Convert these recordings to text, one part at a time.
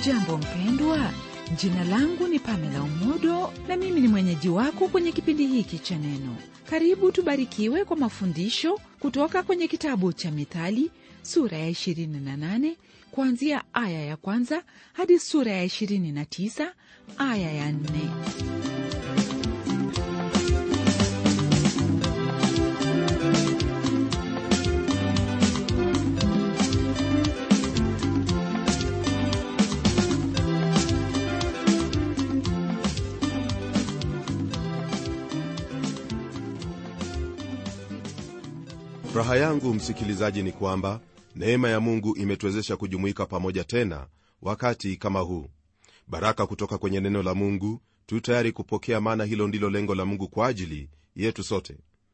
hujambo mpendwa jina langu ni pamela umodo na mimi ni mwenyeji wako kwenye kipindi hiki cha neno karibu tubarikiwe kwa mafundisho kutoka kwenye kitabu cha mithali sura ya 28 kuanzia aya ya kwanza hadi sura ya 29 aya ya 4 furaha yangu msikilizaji ni kwamba neema ya mungu imetuwezesha kujumuika pamoja tena wakati kama huu baraka kutoka kwenye neno la mungu tu tayari kupokea maana hilo ndilo lengo la mungu kwa ajili yetu sote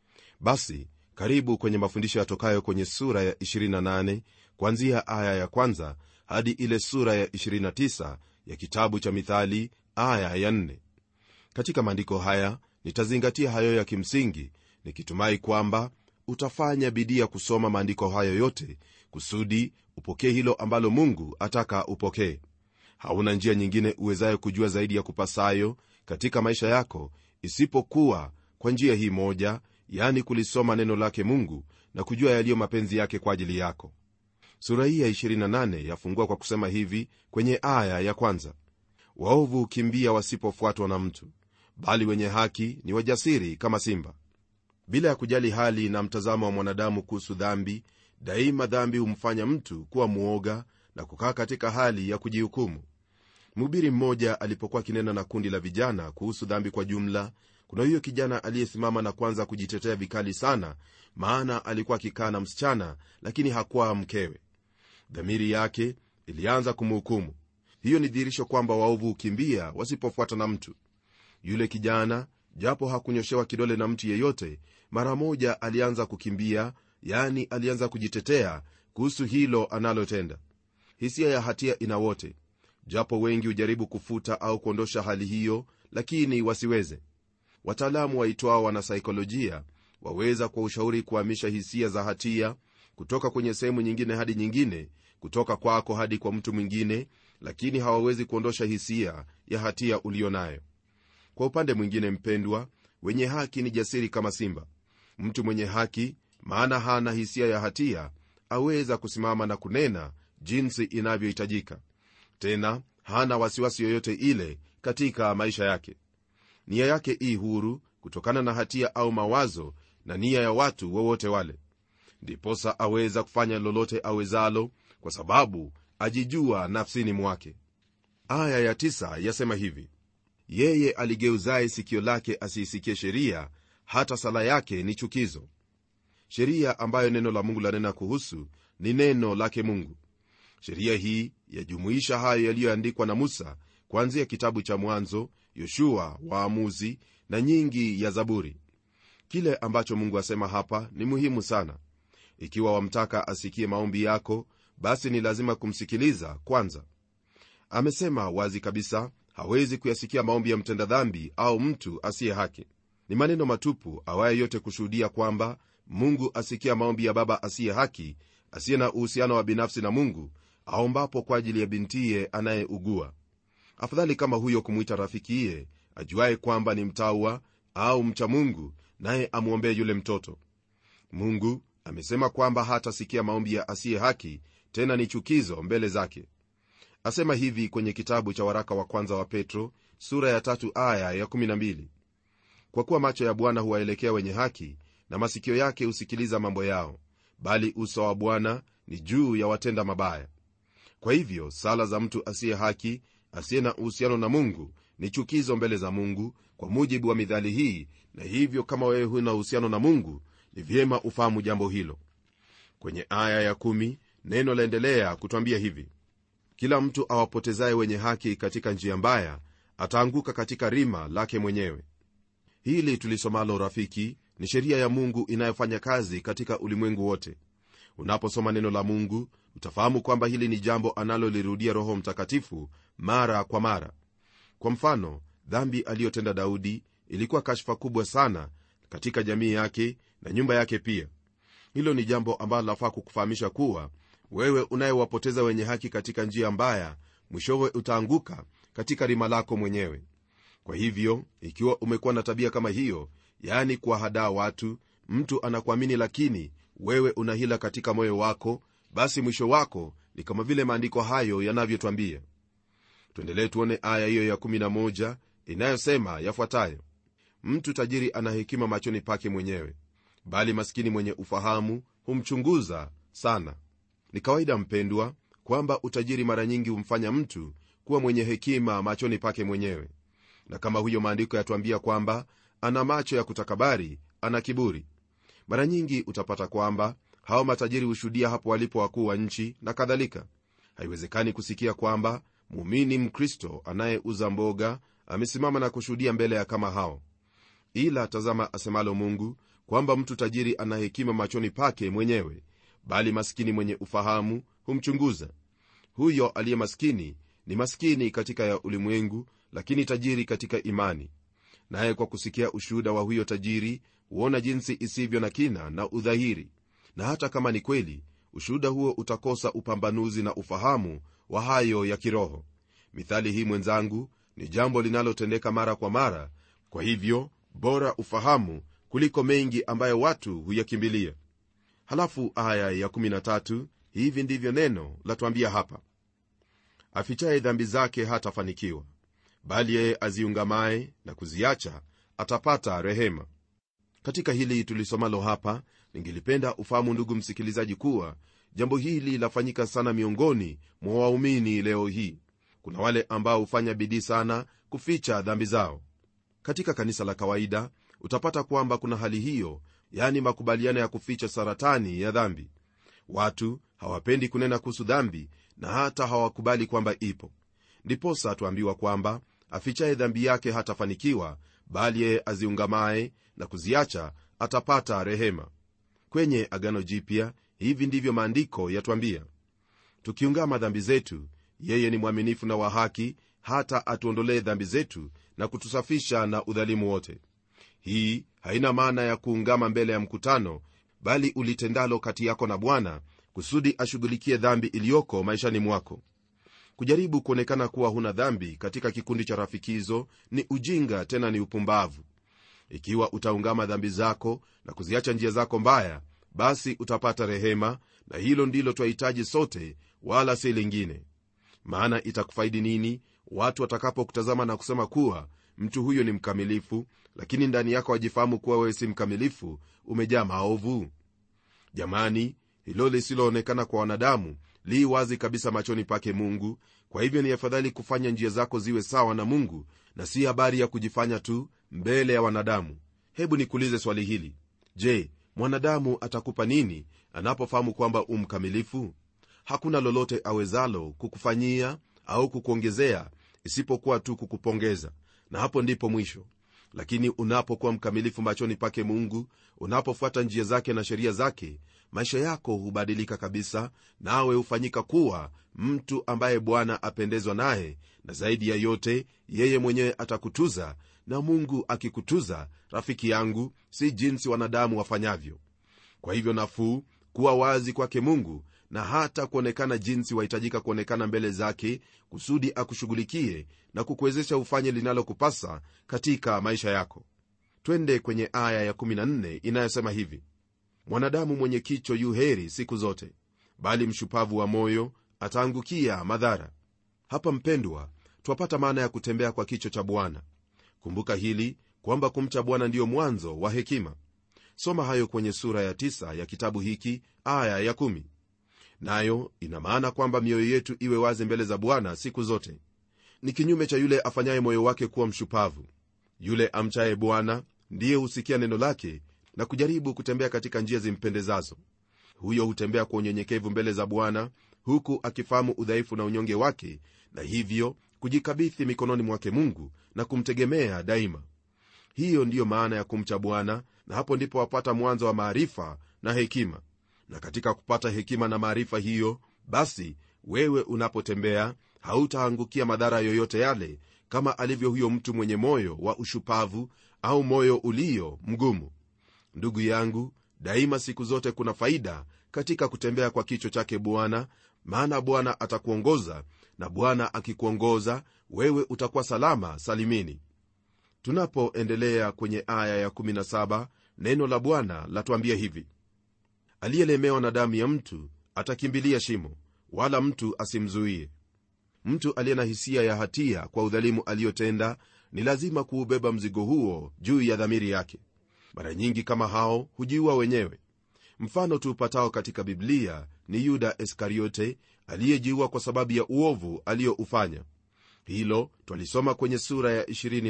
basi karibu kwenye mafundisho yatokayo kwenye sura ya 28 kuanzia aya ya kwanza hadi ile sura ya 29 ya kitabu cha mithali aya ya 4 katika maandiko haya nitazingatia hayo ya kimsingi nikitumai kwamba utafanya bidii ya kusoma maandiko hayo yote kusudi upokee hilo ambalo mungu ataka upokee hauna njia nyingine uwezayo kujua zaidi ya kupasayo katika maisha yako isipokuwa kwa njia hii moja yani kulisoma neno lake mungu na kujua yaliyo mapenzi yake kwa ajili yako sura hii ya 28 yafungua kwa kusema hivi kwenye aya ya kwanza waovu hukimbia wasipofuatwa na mtu bali wenye haki ni wajasiri kama simba bila ya kujali hali na mtazamo wa mwanadamu kuhusu dhambi daima dhambi humfanya mtu kuwa mwoga na kukaa katika hali ya kujihukumu mhubiri mmoja alipokuwa akinena na kundi la vijana kuhusu dhambi kwa jumla kuna huyo kijana aliyesimama na kwanza kujitetea vikali sana maana alikuwa akikaa na msichana lakini hakuwa mkewe dhamiri yake ilianza kumhukumu hiyo ni dhihirisho kwamba waovu hukimbia wasipofuata na mtu yule kijana japo hakunyoshewa kidole na mtu yeyote mara moja alianza kukimbia yani alianza kujitetea kuhusu hilo analotenda hisia ya hatia ina wote japo wengi hujaribu kufuta au kuondosha hali hiyo lakini wasiweze wataalamu waitwao wanasaikolojia waweza kwa ushauri kuhamisha hisia za hatia kutoka kwenye sehemu nyingine hadi nyingine kutoka kwako hadi kwa mtu mwingine lakini hawawezi kuondosha hisia ya hatia uliyo nayo kwa upande mwingine mpendwa wenye haki ni jasiri kama simba mtu mwenye haki maana hana hisia ya hatia aweza kusimama na kunena jinsi inavyohitajika tena hana wasiwasi yoyote ile katika maisha yake nia yake ii huru kutokana na hatia au mawazo na nia ya watu wowote wale ndiposa aweza kufanya lolote awezalo kwa sababu ajijua nafsini mwake aya ya tisa yasema hivi yeye aligeuzaye sikio lake asiisikie sheria hata sala yake ni chukizo sheria ambayo neno la mungu lanena kuhusu ni neno lake mungu sheria hii yajumuisha hayo yaliyoandikwa na musa kuanzia kitabu cha mwanzo yoshua waamuzi na nyingi ya zaburi kile ambacho mungu asema hapa ni muhimu sana ikiwa wamtaka asikie maombi yako basi ni lazima kumsikiliza kwanza amesema wazi kabisa hawezi kuyasikia maombi ya mtenda dhambi au mtu asiye haki ni maneno matupu awaye yote kushuhudia kwamba mungu asikia maombi ya baba asiye haki asiye na uhusiano wa binafsi na mungu aombapo kwa ajili ya bintiye anayeugua afadhali kama huyo kumwita rafikiye ajuaye kwamba ni mtawa au mcha mungu naye amwombee yule mtoto mungu amesema kwamba hatasikia maombi ya asiye haki tena ni chukizo mbele zake asema hivi kwenye kitabu cha waraka wa kwanza wa petro sura ya tatu aya ya 12 kwa kuwa macho ya bwana huwaelekea wenye haki na masikio yake husikiliza mambo yao bali uso wa bwana ni juu ya watenda mabaya kwa hivyo sala za mtu asiye haki asiye na uhusiano na mungu ni chukizo mbele za mungu kwa mujibu wa midhali hii na hivyo kama wewe huna uhusiano na mungu ni vyema ufahamu jambo hilo kwenye aya ya kumi, neno laendelea kutwambia hivi kila mtu awapotezaye wenye haki katika njia mbaya ataanguka katika rima lake mwenyewe hili tulisomalo rafiki ni sheria ya mungu inayofanya kazi katika ulimwengu wote unaposoma neno la mungu utafahamu kwamba hili ni jambo analolirudia roho mtakatifu mara kwa mara kwa mfano dhambi aliyotenda daudi ilikuwa kashfa kubwa sana katika jamii yake na nyumba yake pia hilo ni jambo ambalo lafaa kukufahamisha kuwa wewe unayewapoteza wenye haki katika njia mbaya mwishowe utaanguka katika rima lako mwenyewe kwa hivyo ikiwa umekuwa na tabia kama hiyo yaani kuwahadaa watu mtu anakuamini lakini wewe una hila katika moyo wako basi mwisho wako ni kama vile maandiko hayo yanavyotwambia tuendelee tuone aya hiyo ya 11 inayosema yafuatayo mtu tajiri ana hekima machoni pake mwenyewe bali maskini mwenye ufahamu humchunguza sana ni kawaida mpendwa kwamba utajiri mara nyingi humfanya mtu kuwa mwenye hekima machoni pake mwenyewe na kama huyo maandiko yatuambia kwamba ana macho ya kutakabari ana kiburi mara nyingi utapata kwamba hao matajiri hushuhudia hapo walipo wakuu wa nchi na kadhalika haiwezekani kusikia kwamba muumini mkristo anayeuza mboga amesimama na kushuhudia mbele ya kama hao ila tazama asemalo mungu kwamba mtu tajiri ana hekima machoni pake mwenyewe bali maskini mwenye ufahamu humchunguza huyo aliye maskini ni maskini katika ya ulimwengu lakini tajiri katika imani naye kwa kusikia ushuhuda wa huyo tajiri huona jinsi isivyo na kina na udhahiri na hata kama ni kweli ushuhuda huo utakosa upambanuzi na ufahamu wa hayo ya kiroho mithali hii mwenzangu ni jambo linalotendeka mara kwa mara kwa hivyo bora ufahamu kuliko mengi ambayo watu huyakimbilia halafu aya ya 13 hivi ndivyo neno latwambia hapa afichaye dhambi zake hatafanikiwa bali yeye aziungamaye na kuziacha atapata rehema katika hili tulisomalo hapa ningelipenda ufahamu ndugu msikilizaji kuwa jambo hili lafanyika sana miongoni mwa waumini leo hii kuna wale ambao hufanya bidii sana kuficha dhambi zao katika kanisa la kawaida utapata kwamba kuna hali hiyo yani makubaliano ya kuficha saratani ya dhambi watu hawapendi kunena kuhusu dhambi na hata hawakubali kwamba ipo ndiposa tuambiwa kwamba afichaye dhambi yake hatafanikiwa bali yeye aziungamaye na kuziacha atapata rehema kwenye agano jipya hivi ndivyo maandiko yatwambia tukiungama dhambi zetu yeye ni mwaminifu na wa haki hata atuondolee dhambi zetu na kutusafisha na udhalimu wote hii haina maana ya kuungama mbele ya mkutano bali ulitendalo kati yako na bwana kusudi ashughulikie dhambi iliyoko maishani mwako kujaribu kuonekana kuwa huna dhambi katika kikundi cha rafikizo ni ujinga tena ni upumbavu ikiwa utaungama dhambi zako na kuziacha njia zako mbaya basi utapata rehema na hilo ndilo twahitaji sote wala si lingine maana itakufaidi nini watu watakapokutazama na kusema kuwa mtu huyo ni mkamilifu lakini ndani yako wajifahamu kuwa wewe si mkamilifu umejaa maovu jamani hilo lisiloonekana kwa wanadamu li wazi kabisa machoni pake mungu kwa hivyo ni afadhali kufanya njia zako ziwe sawa na mungu na si habari ya kujifanya tu mbele ya wanadamu hebu nikuulize swali hili je mwanadamu atakupa nini anapofahamu kwamba umkamilifu hakuna lolote awezalo kukufanyia au kukuongezea isipokuwa tu kukupongeza na hapo ndipo mwisho lakini unapokuwa mkamilifu machoni pake mungu unapofuata njia zake na sheria zake maisha yako hubadilika kabisa nawe hufanyika kuwa mtu ambaye bwana apendezwa naye na zaidi ya yote yeye mwenyewe atakutuza na mungu akikutuza rafiki yangu si jinsi wanadamu wafanyavyo kwa hivyo nafuu kuwa wazi kwake mungu na hata kuonekana jinsi wahitajika kuonekana mbele zake kusudi akushughulikie na kukuwezesha ufanye linalokupasa katika maisha yako twende kwenye aya ya14 inayosema hivi mwanadamu mwenye kicho yu heri siku zote bali mshupavu wa moyo ataangukia madhara hapa mpendwa twapata maana ya kutembea kwa kicho cha bwana kumbuka hili kwamba kumcha bwana ndiyo mwanzo wa hekima soma hayo kwenye sura ya 9 ya kitabu hiki aya ya 1 nayo ina maana kwamba mioyo yetu iwe wazi mbele za bwana siku zote ni kinyume cha yule afanyaye moyo wake kuwa mshupavu yule amchaye bwana ndiye husikia neno lake na kujaribu kutembea katika njia zimpendezazo huyo hutembea kwa unyenyekevu mbele za bwana huku akifahamu udhaifu na unyonge wake na hivyo kujikabithi mikononi mwake mungu na kumtegemea daima hiyo ndiyo maana ya kumcha bwana na hapo ndipo wapata mwanzo wa maarifa na hekima na katika kupata hekima na maarifa hiyo basi wewe unapotembea hautaangukia madhara yoyote yale kama alivyo huyo mtu mwenye moyo wa ushupavu au moyo ulio mgumu ndugu yangu daima siku zote kuna faida katika kutembea kwa kicho chake bwana maana bwana atakuongoza na bwana akikuongoza wewe utakuwa salama salimini tunapoendelea kwenye aya ya17 neno la bwana latuambia hivi aliyelemewa na damu ya mtu atakimbilia shimo wala mtu asimzuie mtu aliye na hisia ya hatia kwa udhalimu aliyotenda ni lazima kuubeba mzigo huo juu ya dhamiri yake mara nyingi kama hao hujiua wenyewe mfano tuupatao katika biblia ni yuda iskariote aliyejiua kwa sababu ya uovu aliyoufanya hilo twalisoma kwenye sura ya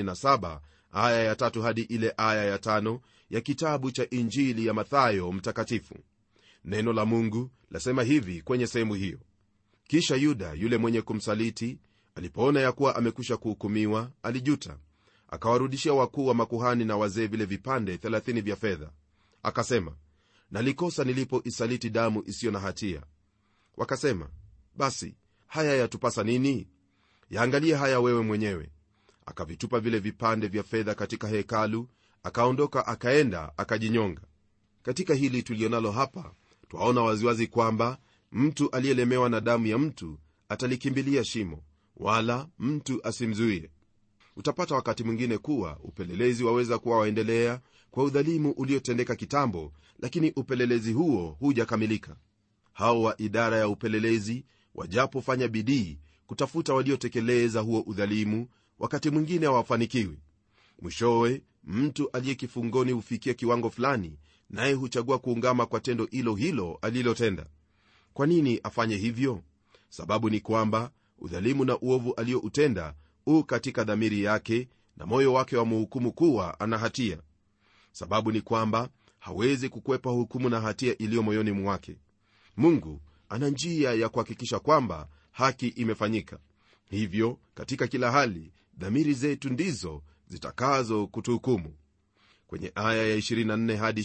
27 aya ya tatu hadi ile aya ya tano ya kitabu cha injili ya mathayo mtakatifu neno la mungu lasema hivi kwenye sehemu hiyo kisha yuda yule mwenye kumsaliti alipoona ya kuwa amekwisha kuhukumiwa alijuta akawarudishia wakuu wa makuhani na wazee vile vipande 30 vya fedha akasema nalikosa nilipoisaliti damu isiyo na hatia wakasema basi haya yatupasa nini yaangalie haya wewe mwenyewe akavitupa vile vipande vya fedha katika hekalu akaondoka akaenda akajinyonga katika hili tulionalo hapa twaona waziwazi kwamba mtu aliyelemewa na damu ya mtu atalikimbilia shimo wala mtu asimzuie utapata wakati mwingine kuwa upelelezi waweza kuwa waendelea kwa udhalimu uliotendeka kitambo lakini upelelezi huo hujakamilika hao wa idara ya upelelezi wajapofanya bidii kutafuta waliotekeleza huo udhalimu wakati mwingine hawafanikiwi mwishowe mtu aliye kifungoni hufikia kiwango fulani naye huchagua kuungama kwa tendo hilo hilo alilotenda kwa nini afanye hivyo sababu ni kwamba udhalimu na uovu alioutenda u katika dhamiri yake na moyo wake wamuhukumu kuwa ana hatia sababu ni kwamba hawezi kukwepa hukumu na hatia iliyo moyoni mwake mungu ana njia ya kuhakikisha kwamba haki imefanyika hivyo katika kila hali dhamiri zetu ndizo zitakazo kutuhukumu kwenye aya ya 24 hadi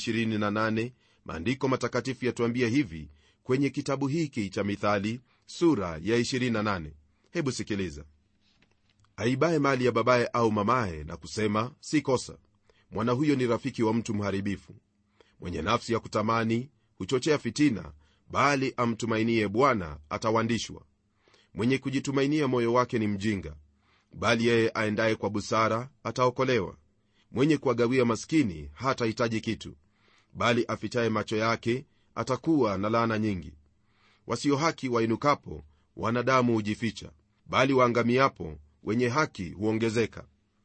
28 maandiko matakatifu yatuambia hivi kwenye kitabu hiki cha mithali sura ya 28 hebu sikiliza aibaye mali ya babaye au mamaye na kusema si kosa mwana huyo ni rafiki wa mtu mharibifu mwenye nafsi ya kutamani huchochea fitina bali amtumainie bwana atawandishwa mwenye kujitumainia moyo wake ni mjinga bali yeye aendaye kwa busara ataokolewa mwenye kuwagawia maskini hatahitaji kitu bali afichaye macho yake atakuwa na laana nyingi wasio haki wainukapo wanadamu hujificha bali waangamiapo wenye haki huongezeka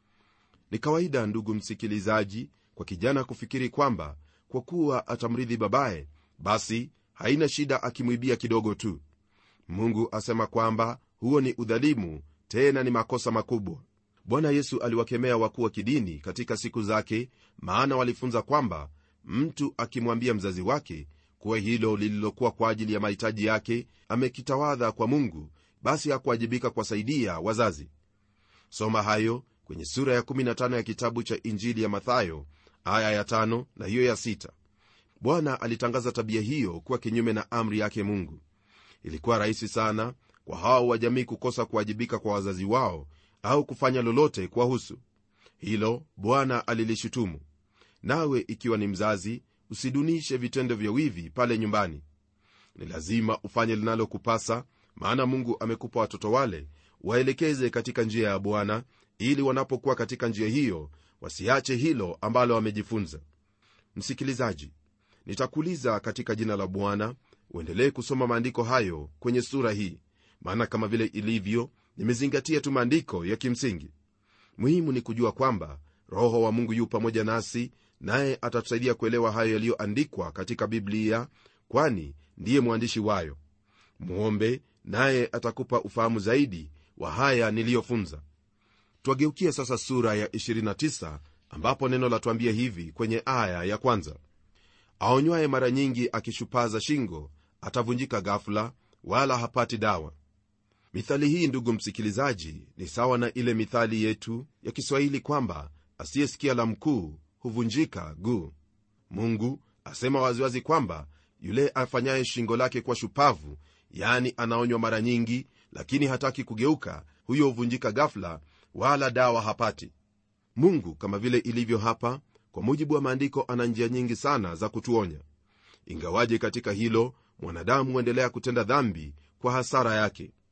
ni kawaida ndugu msikilizaji kwa kijana kufikiri kwamba kwa kuwa atamridhi babaye basi haina shida akimwibia kidogo tu mungu asema kwamba huo ni udhalimu tena ni makosa makubwa bwana yesu aliwakemea wakuu wa kidini katika siku zake maana walifunza kwamba mtu akimwambia mzazi wake kuwa hilo lililokuwa kwa ajili ya mahitaji yake amekitawadha kwa mungu basi hakuwajibika kuwasaidia wazazi soma hayo kwenye sura ya 15 ya kitabu cha injili ya mathayo aya ya 5 na hiyo ya 6 bwana alitangaza tabia hiyo kuwa kinyume na amri yake mungu ilikuwa rahisi sana kwa hao wa jamii kukosa kuwajibika kwa wazazi wao au kufanya lolote kuwahusu hilo bwana alilishutumu nawe ikiwa ni mzazi usidunishe vitendo vya wivi pale nyumbani ni lazima ufanye linalokupasa maana mungu amekupa watoto wale waelekeze katika njia ya bwana ili wanapokuwa katika njia hiyo wasiache hilo ambalo wamejifunza msikilizaji nitakuuliza katika jina la bwana uendelee kusoma maandiko hayo kwenye sura hii maana kama vile ilivyo nimezingatia tu maandiko ya kimsingi muhimu ni kujua kwamba roho wa mungu yu pamoja nasi naye atatusaidia kuelewa hayo yaliyoandikwa katika biblia kwani ndiye mwandishi wayo mwombe naye atakupa ufahamu zaidi wa haya niliyofunza twageukia sasa sura ya 29 ambapo neno latuambia hivi kwenye aya ya kwanza aonywaye mara nyingi akishupaza shingo atavunjika ghafula wala hapati dawa mithali hii ndugu msikilizaji ni sawa na ile mithali yetu ya kiswahili kwamba asiyesikia la mkuu huvunjika guu mungu asema waziwazi kwamba yule afanyaye shingo lake kwa shupavu yani anaonywa mara nyingi lakini hataki kugeuka huyo huvunjika ghafla wala dawa hapati mungu kama vile ilivyo hapa kwa mujibu wa maandiko ana njia nyingi sana za kutuonya ingawaje katika hilo mwanadamu huendelea kutenda dhambi kwa hasara yake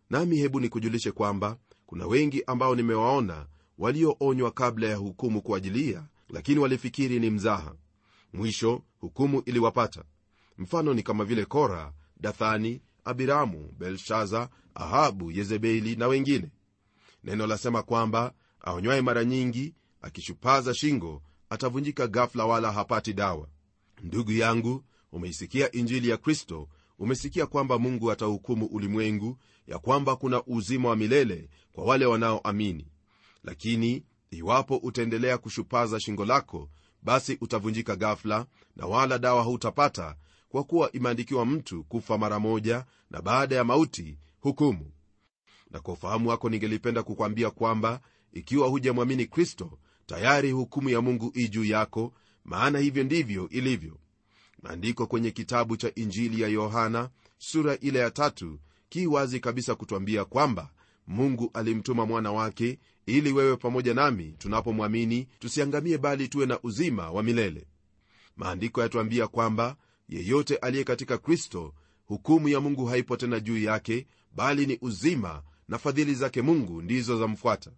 nami hebu nikujulishe kwamba kuna wengi ambao nimewaona walioonywa kabla ya hukumu kuajilia lakini walifikiri ni mzaha mwisho hukumu iliwapata mfano ni kama vile kora dathani abiramu belshaza ahabu yezebeli na wengine neno lasema kwamba aonywaye mara nyingi akishupaza shingo atavunjika gafla wala hapati dawa ndugu yangu umeisikia injili ya kristo umesikia kwamba mungu atahukumu ulimwengu ya kwamba kuna uzima wa milele kwa wale wanaoamini lakini iwapo utaendelea kushupaza shingo lako basi utavunjika gafla na wala dawa hautapata kwa kuwa imeandikiwa mtu kufa mara moja na baada ya mauti hukumu na kwa ufahamu wako ningelipenda kukwambia kwamba ikiwa hujamwamini kristo tayari hukumu ya mungu i juu yako maana hivyo ndivyo ilivyo maandiko kwenye kitabu cha injili ya yohana sura ile ya tatu ki wazi kabisa kutwambia kwamba mungu alimtuma mwana wake ili wewe pamoja nami tunapomwamini tusiangamie bali tuwe na uzima wa milele maandiko yatuambia kwamba yeyote aliye katika kristo hukumu ya mungu haipo tena juu yake bali ni uzima na fadhili zake mungu ndizo zamfuata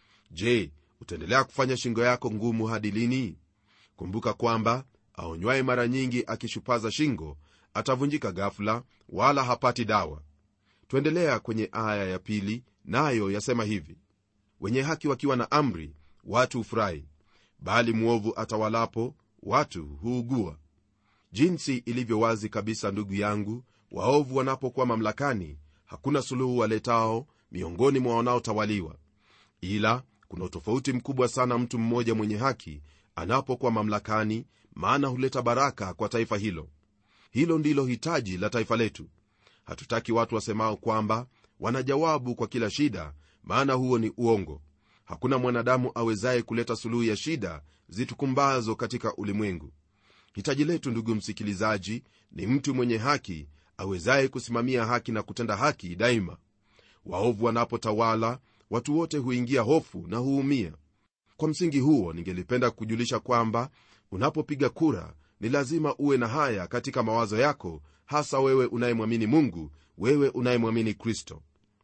je utaendelea kufanya shingo yako ngumu hadi lini kumbuka kwamba aonywaye mara nyingi akishupaza shingo atavunjika gafula wala hapati dawa twaendelea kwenye aya ya pili nayo yasema hivi wenye haki wakiwa na amri watu hufurahi bali mwovu atawalapo watu huugua jinsi ilivyo wazi kabisa ndugu yangu waovu wanapokuwa mamlakani hakuna suluhu waletao miongoni mwa wanaotawaliwa ila kuna utofauti mkubwa sana mtu mmoja mwenye haki anapokuwa mamlakani maana huleta baraka kwa taifa hilo hilo ndilo hitaji la taifa letu hatutaki watu wasemao kwamba wana jawabu kwa kila shida maana huo ni uongo hakuna mwanadamu awezaye kuleta suluhu ya shida zitukumbazo katika ulimwengu hitaji letu ndugu msikilizaji ni mtu mwenye haki awezaye kusimamia haki na kutenda haki daima waovu wanapotawala watu wote huingia hofu na huumia kwa msingi huo ningelipenda kujulisha kwamba unapopiga kura ni lazima uwe na haya katika mawazo yako hasa wewe unayemwamini mungu wewe unayemwamini kristo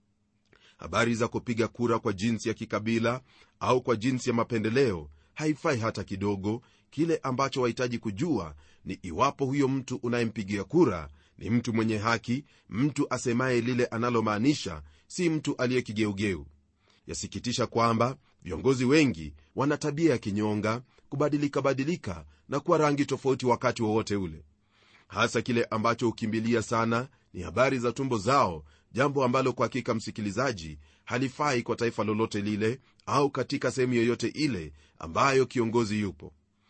habari za kupiga kura kwa jinsi ya kikabila au kwa jinsi ya mapendeleo haifai hata kidogo kile ambacho wahitaji kujua ni iwapo huyo mtu unayempigia kura ni mtu mwenye haki mtu asemaye lile analomaanisha si mtu aliye kigeugeu yasikitisha kwamba viongozi wengi wana tabia ya kinyonga kubadilika badilika na kuwa rangi tofauti wakati wowote ule hasa kile ambacho hukimbilia sana ni habari za tumbo zao jambo ambalo kwa hakika msikilizaji halifai kwa taifa lolote lile au katika sehemu yoyote ile ambayo kiongozi yupo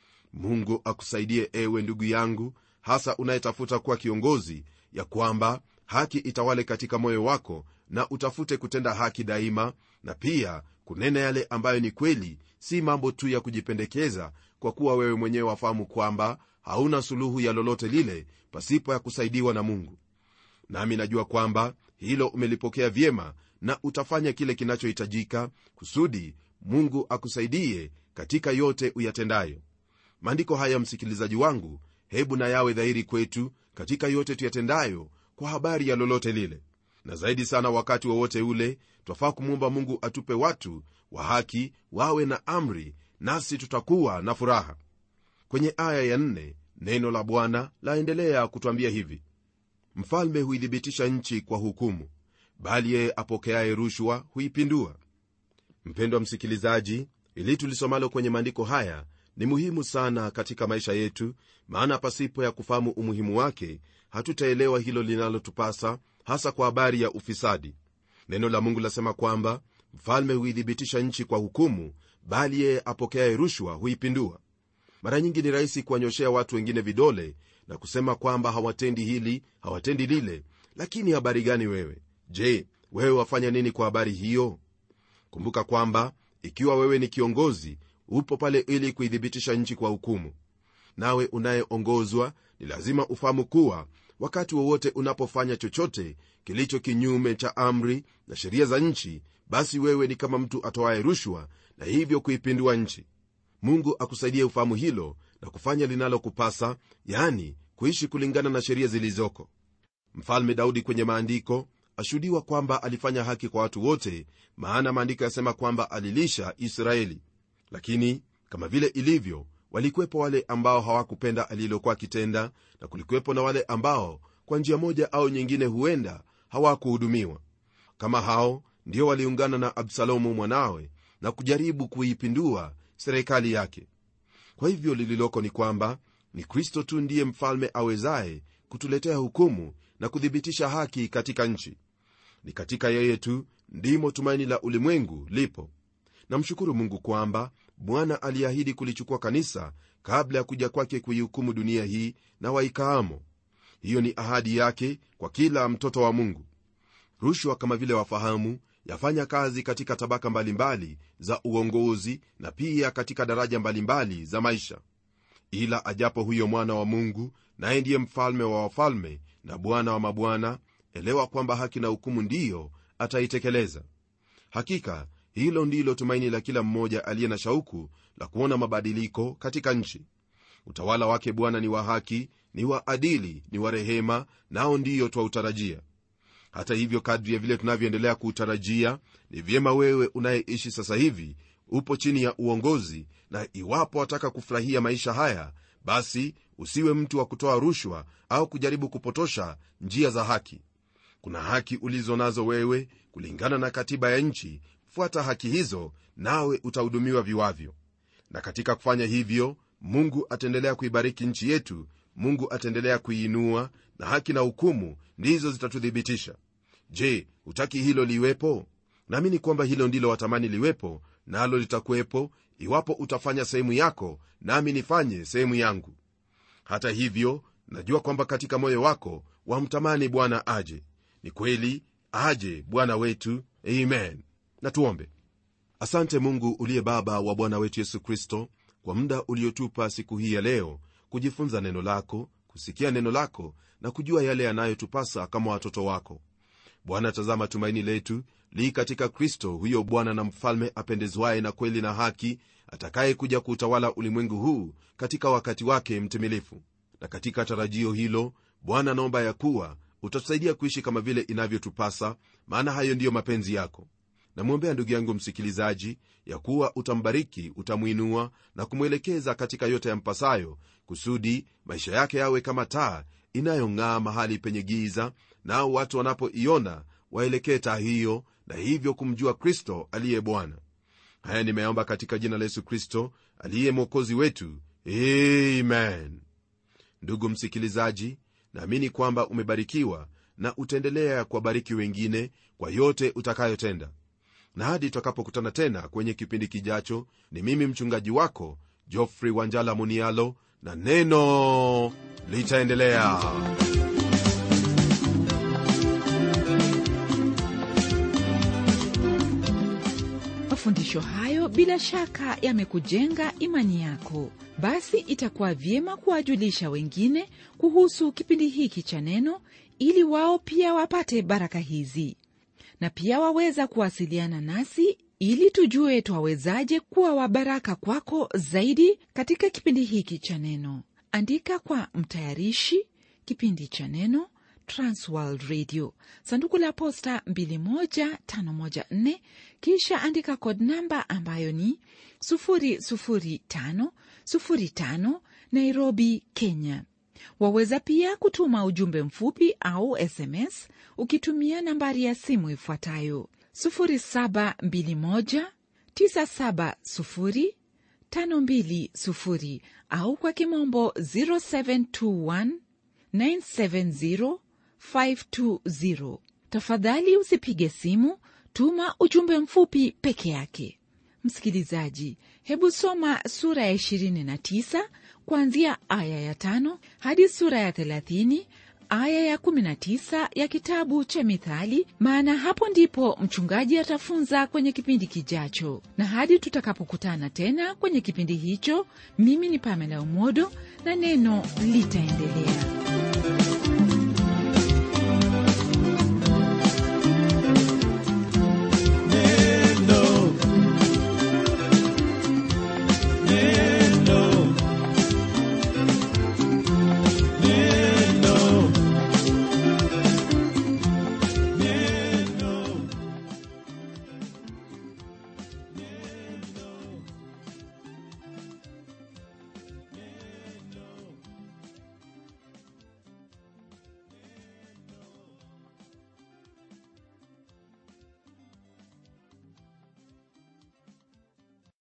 mungu akusaidie ewe ndugu yangu hasa unayetafuta kuwa kiongozi ya kwamba haki itawale katika moyo wako na utafute kutenda haki daima na pia kunena yale ambayo ni kweli si mambo tu ya kujipendekeza kwa kuwa wewe mwenyewe wafahamu kwamba hauna suluhu ya lolote lile pasipo ya kusaidiwa na mungu nami najua kwamba hilo umelipokea vyema na utafanya kile kinachohitajika kusudi mungu akusaidie katika yote uyatendayo maandiko haya msikilizaji wangu hebu na yawe dhahiri kwetu katika yote tuyatendayo kwa habari ya lolote lile na zaidi sana wakati wowote wa ule twafaa kumwomba mungu atupe watu wa haki wawe na amri nasi tutakuwa na furaha kwenye aya ya nne, neno la bwana laendelea kutwambia hivi mfalme huithibitisha nchi kwa hukumu bali yeye apokeaye rushwa huipindua mpendwa msikilizaji ili tulisomalo kwenye maandiko haya ni muhimu sana katika maisha yetu maana pasipo ya kufahamu umuhimu wake hatutaelewa hilo linalotupasa hasa kwa habari ya ufisadi neno la mungu lasema kwamba mfalme huithibitisha nchi kwa hukumu bali yeye apokeaye rushwa huipindua mara nyingi ni rahisi kuwanyoshea watu wengine vidole na kusema kwamba hawatendi hili hawatendi lile lakini habari gani wewe je wewe wafanya nini kwa habari hiyo kumbuka kwamba ikiwa wewe ni kiongozi upo pale ili kuithibitisha nchi kwa hukumu nawe unayeongozwa ni lazima ufahamu kuwa wakati wowote unapofanya chochote kilicho kinyume cha amri na sheria za nchi basi wewe ni kama mtu atoaye rushwa na hivyo kuipindua nchi mungu akusaidie ufahamu hilo na kufanya linalokupasa yani kuishi kulingana na sheria zilizoko mfalme daudi kwenye maandiko ashuhudiwa kwamba alifanya haki kwa watu wote maana maandiko yasema kwamba alilisha israeli lakini kama vile ilivyo walikuwepo wale ambao hawakupenda alilokuwa akitenda na kulikuwepo na wale ambao kwa njia moja au nyingine huenda hawakuhudumiwa kama hao ndio waliungana na absalomu mwanawe na kujaribu kuipindua serikali yake kwa hivyo lililoko ni kwamba ni kristo tu ndiye mfalme awezaye kutuletea hukumu na kuthibitisha haki katika nchi ni katika yeye tu ndimo tumaini la ulimwengu lipo namshukuru mungu kwamba bwana aliahidi kulichukua kanisa kabla ya kuja kwake kuihukumu dunia hii na waikaamo hiyo ni ahadi yake kwa kila mtoto wa mungu rushwa kama vile wafahamu yafanya kazi katika tabaka mbalimbali mbali za uongozi na pia katika daraja mbalimbali mbali za maisha ila ajapo huyo mwana wa mungu naye ndiye mfalme wa wafalme na bwana wa mabwana elewa kwamba haki na hukumu ndiyo ataitekeleza hakika hilo ndilo tumaini la kila mmoja aliye na shauku la kuona mabadiliko katika nchi utawala wake bwana ni wa haki ni wa adili ni wa rehema nao ndiyo twautarajia hata hivyo kadri ya vile tunavyoendelea kuutarajia ni vyema wewe unayeishi sasa hivi upo chini ya uongozi na iwapo wataka kufurahia maisha haya basi usiwe mtu wa kutoa rushwa au kujaribu kupotosha njia za haki kuna haki ulizo nazo wewe kulingana na katiba ya nchi fuata haki hizo nawe utahudumiwa viwavyo na katika kufanya hivyo mungu ataendelea kuibariki nchi yetu mungu ataendelea kuiinua na haki na hukumu ndizo zitatuthibitisha je hutaki hilo liwepo naamini kwamba hilo ndilo watamani liwepo nalo na litakuwepo iwapo utafanya sehemu yako nami nifanye sehemu yangu hata hivyo najua kwamba katika moyo wako wamtamani bwana aje ni kweli aje bwana wetu amen na tuombe asante mungu uliye baba wa bwana wetu yesu kristo kwa muda uliotupa siku hii ya leo kujifunza neno lako kusikia neno lako na kujua yale yanayotupasa kama watoto wako bwana tazama tumaini letu li katika kristo huyo bwana na mfalme apendezwaye na kweli na haki atakayekuja kuutawala ulimwengu huu katika wakati wake mtimilifu na katika tarajio hilo bwana naomba ya kuwa utatusaidia kuishi kama vile inavyotupasa maana hayo ndiyo mapenzi yako namwombea ndugu yangu msikilizaji ya kuwa utambariki utamwinua na kumwelekeza katika yote yampasayo kusudi maisha yake yawe kama taa inayong'aa mahali penye giza nao watu wanapoiona waelekee taa hiyo na hivyo kumjua kristo aliye bwana haya nimeomba katika jina la yesu kristo aliye mwokozi wetu amen ndugu msikilizaji naamini kwamba umebarikiwa na utaendelea kuwabariki wengine kwa yote utakayotenda na hadi tutakapokutana tena kwenye kipindi kijacho ni mimi mchungaji wako jofrey wanjala munialo na neno litaendelea mafundisho hayo bila shaka yamekujenga imani yako basi itakuwa vyema kuwajulisha wengine kuhusu kipindi hiki cha neno ili wao pia wapate baraka hizi na pia waweza kuwasiliana nasi ili tujue twawezaje kuwa wabaraka kwako zaidi katika kipindi hiki cha neno andika kwa mtayarishi kipindi cha neno transworld radio sanduku la posta 21514 kisha andika kod namba ambayo ni 00505 nairobi kenya waweza pia kutuma ujumbe mfupi au sms ukitumia nambari ya simu ifuatayo 721970520 au kwa kimombo 0721970520 tafadhali usipige simu tuma ujumbe mfupi peke yake msikilizaji hebu soma sura ya 29 kuanzia aya ya tano hadi sura ya 30 aya ya 19 ya kitabu cha Mithali, maana hapo ndipo mchungaji atafunza kwenye kipindi kijacho. Na hadi tutakapokutana tena kwenye kipindi hicho, mimi ni Pamela Umodo na neno litaendelea.